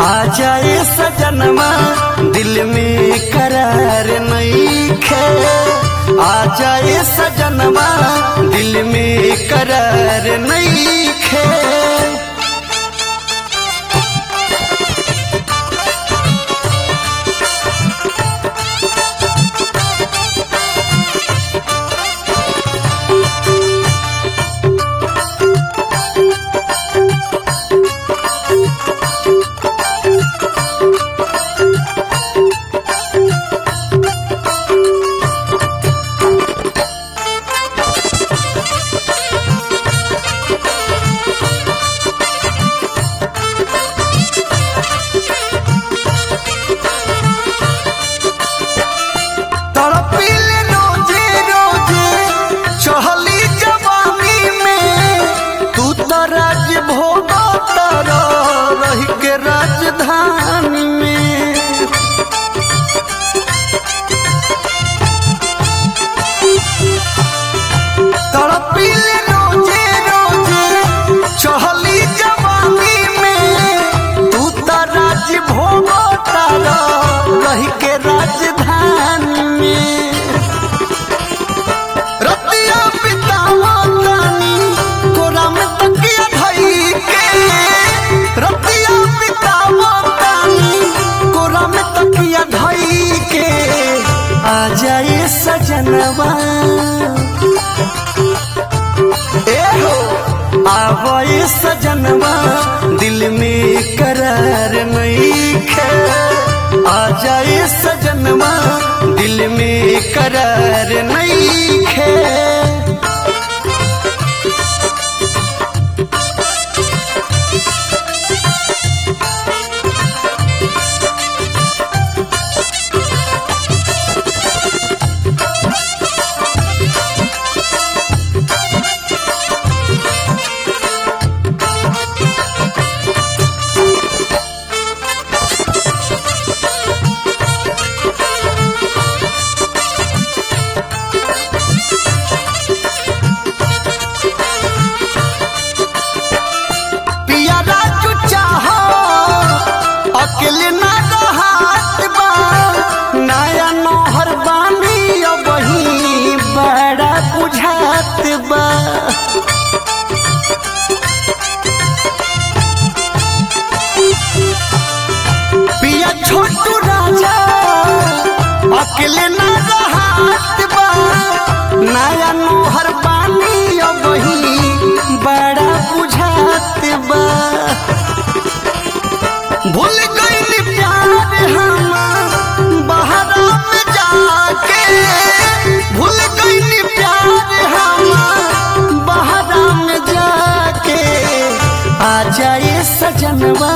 आ जाए सजनमा दिल में करार नहीं खे आ जाए सजनमा दिल में करार नहीं खे तड़पिल रोजे रोजे चहली जवानी में तू तो राज भोग तर रही के राजधानी में तड़पिल रोजे रोजे चहली जवानी में तू तो राज भोग तर रही के राजधानी में रतिया बितावा तानी कोरा में तकिया धई के रतिया बितावा तानी कोरा में तकिया धई के आ जाए सजनवा ए हो आवे सजनवा दिल में करार नहीं खे आ जाए सजनवा दिल में करार नहीं खे पिया राजू चाहो अकेले ना रहात बा नया नौहर बानी अब ही बड़ा बुझात बा पिया छोटू राजा अकेले ना रहात बा नया नौहर बानी अब ही बड़ा बुझात बा भूल गई प्यार हम बहरा में जाके भूल गई प्यार हम बहरा में जाके आ जाए सजनवा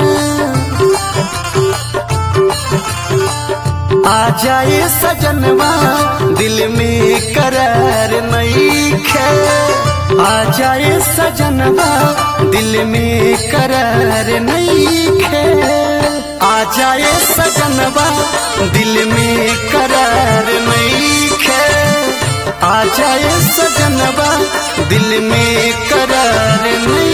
आ जाए सजनवा दिल में करार नहीं खे आ जाए सजनवा दिल में करार नहीं खे आ जाए सजनवा दिल में करार नहीं खे आ जाए सजनवा दिल में करार नहीं